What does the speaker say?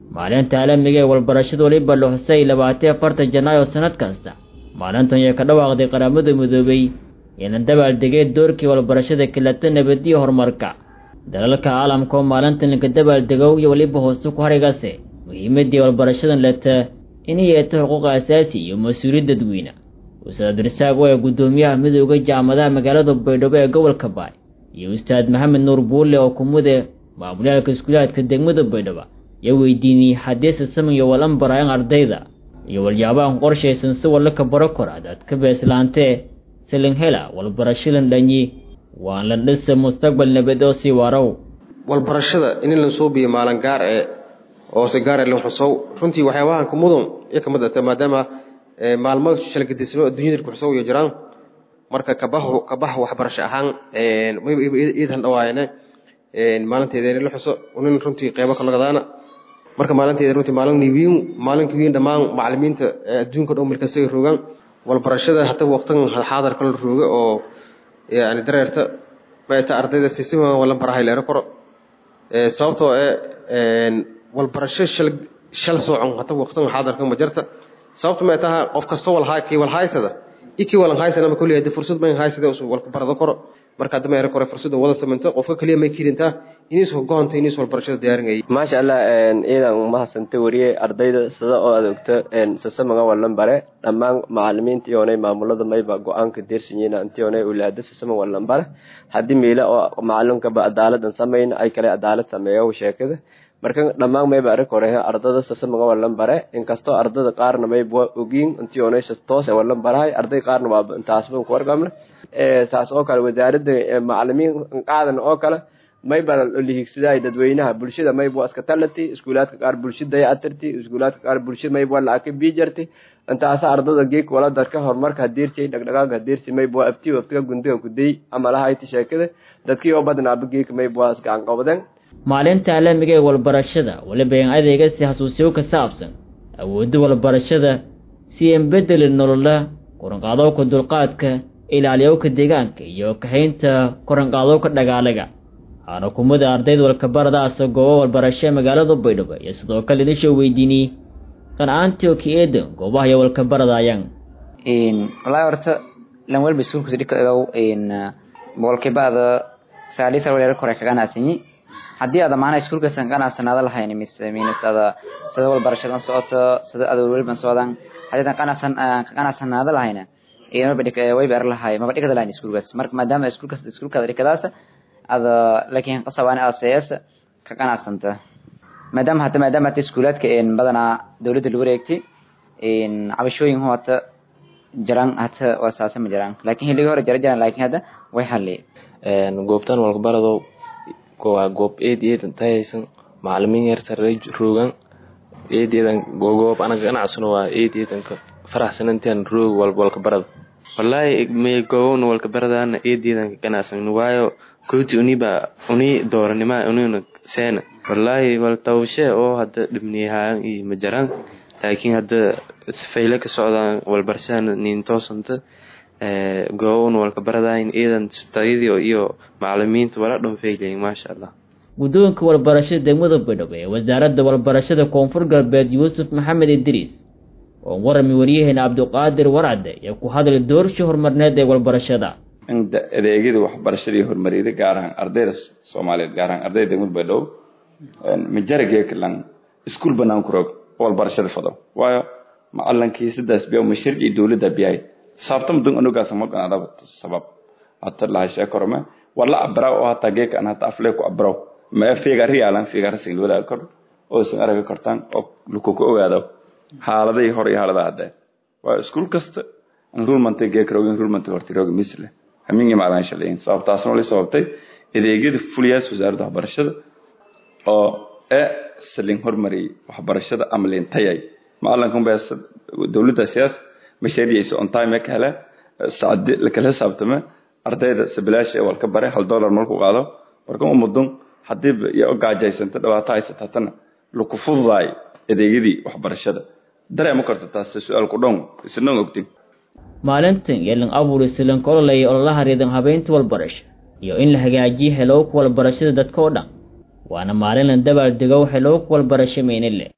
maalinta caalamiga ee walbarashada weliba la xusay labaatan afartan janaayo sanad kasta maalintan ayaa ka dhawaaqday qaramada midoobay eena dabaaldegay doorkii walbarashada kilata nabadiyo horumarka dalalka caalamka oo maalintan laga dabaaldegow iyo weliba hooste ku harigase muhiimadii walbarashadan leta inay yeeto xuquuqa asaasi iyo mas-uuliyad dadweyne ustaad abdirasaaq oo ee guddoomiyaha midooda jaamadaha magaalada baydhabo ee gobolka baay iyo ustaad maxamed nuur buulle oo kumude maamulyaalka iskuulaadka degmada baydhabo yaa weydiiniyey xadiisa samiyo walan baraayan ardayda iyo walyaabahan qorshaysan si walla ka baro kor adaad ka beeslaantee silin hela walbarashadan dhanyi waan la dhisa mustaqbal nabad oo sii warow walbarashada in la suubiyo maalin gaar ee oo si gaar loo xusow runtii waxyaabahan ku mudan iyo kamid ah maadaama maalmo shalgadismo adduunyada ku xusow iyo jiraan marka kabahu kabaha waxbarasho ahaan iidan dhawaayane maalinteeda in la xuso unin runtii qeybo ka nagadaana marka maalinteeda runtii maalin niwiin maalinka wiin dhammaan macallimiinta adduunka dhan markaas ay rogaan walbarashada hata waqtan xaadar kala rooga oo yani dareerta maata ardayda si si wala barahay leero koro sababtoo ee walbarasho shal shal soocon hata waqtan xaadarka ma jirta sababta ma taha qof kasta wal haaki wal haysada iki wal haysana ma kulli hada fursad ma haysada oo wal barado koro marka hadda meero kore fursad wada sameento qofka kaliya ma kirinta inis ku goonta inis wal barashada diyaarinay maasha Allah een iidan uma hasanta wariye ardayda sida oo adoogta een sasamaga walan bare dhammaan macallimiinta iyo maamulada mayba go'aanka deersinyina intii oo ulaada sasama walan bare hadii meela oo macallinka ba adaaladan sameeyna ay kale adaalad sameeyo sheekada marka dhammaan mayba arag hore ardada sasamaga walan bare inkastoo ardada qaarna mayba ogiin intii oo toos walan barahay arday qaarna waa intaasba ku wargamna ee saas oo kale wasaaradda macallimiin qaadan oo kale mayba lihigsidaay dadweynaha bulshada mayba iska talati iskuulaadka qaar bulshada ay atarti iskuulaadka qaar bulshada mayba lacag bijarti intaas ardada geek wala dadka horumarka hadiirtay dhaqdhaqaaqa hadiirtay mayba afti waftiga gundiga ku day ama lahayd sheekada dadkii oo badnaa geek mayba iska aan qabadeen maalinta caalamiga ee walbarashada waliba in adeega si xasuusiyo ka saabsan awoodda walbarashada si aan bedeli nolola koranqaadowka dulqaadka ilaaliyowka deegaanka iyo kahaynta koranqaadowka dhagaalaga waxaana kumada ardayda walkabaradaasa goobo walbarasho ee magaalada baydhabo iyo sidoo kale idinshoo weydiiniyey qancaantii oo ka-eeda goobaha iyo walkabaradayaan wallaahi horta lan walba iskuulkusi dhikadow boqolkiibaada sagaaliyo sar waleero kore kaganaasanyi haddii aada maana iskuulkasan qanacsanaada lahayn mise minis ada sida walbarashadan socoto sida ada weliban socdaan haddii adan qanacsan qanacsanaada lahayna wayba er lahay maba dhigada lahayn iskuulkaas marka maadaama iskuulkaas iskuulkaada dhikadaas ada laakiin qasabaani ada seesa ka qanacsanta maadaama hata maadaama hata iskuulaadka badanaa dawladda lagu wareegtay cabashooyin hota jiraan hata waa saasa ma jiraan laakiin xilligii hore jira jiraan laakiin hadda way halli goobtan walbaradow waa goob eed eedan tayaysan macalimiin yar sarey roogan eed eedan goob anaga ganacsano waa eed eedanka faraxsanantian roog walba walka barada wallaahi may goobowna walka baradaana eed eedanka ganacsan waayo kooti uniba uni dooranima unina seena wallaahi wal tawshe oo hadda dhibniyahaan iyo ma jaraan laakiin hadda fayle ka socdaan walbarashada nin toosanta goobowna walka baradayn eedan tayadii iyo macalimiinta wala dhan faylayin maasha allah guddoonka walbarashada degmada baydhabo ee wasaaradda walbarashada koonfur galbeed yuusuf maxamed idriis oo warami waryaheena cabdiqaadir warcade ee ku hadlay doorshii horumarneed ee walbarashada in adeegyada waxbarashadii horumariyada gaar ahaan ardayda soomaaliyeed gaar ahaan ardayda degmada baydhabo majarageekalan iskuul banaan ku roog walbarashada fado waayo macalankii sidaas biya ma sharci dowladda biyahay sababta mudun anugaas ma ganadaba sabab hata lahashe korome wala abraw oo hata geeka an hata afle ku abraw ma figa riyalan figa rasin wala kor oo san araga kortan oo luku ku ogaado xaaladii hore iyo xaaladaha hadda waa iskuul kasta enrollment geeka roog enrollment horti roog misle hamingi maalan shaleyn sababtaasna wali sababtay adeegyada fuliyaas wasaaradda waxbarashada oo ee salin hormari waxbarashada amalin tayay maalinkan baa dowladda siyaas mashaariicisa on time ka hele saacad la kala xisaabtama ardayda sabilaash ee walka bare hal dollar markuu qaado marka ummadun haddii iyo gaajaysanta dhibaato haysata hatana laku fududaay adeegyadii waxbarashada dareema karta taas su-aal ku dhown isna ogtin maalintan yeelan abuur islan kololaya ololaha riidan habeynta walbarasho iyo in la hagaajiyo helowka walbarashada dadka oo dhan waana maalin la dabaal dego helowka walbarasho meynile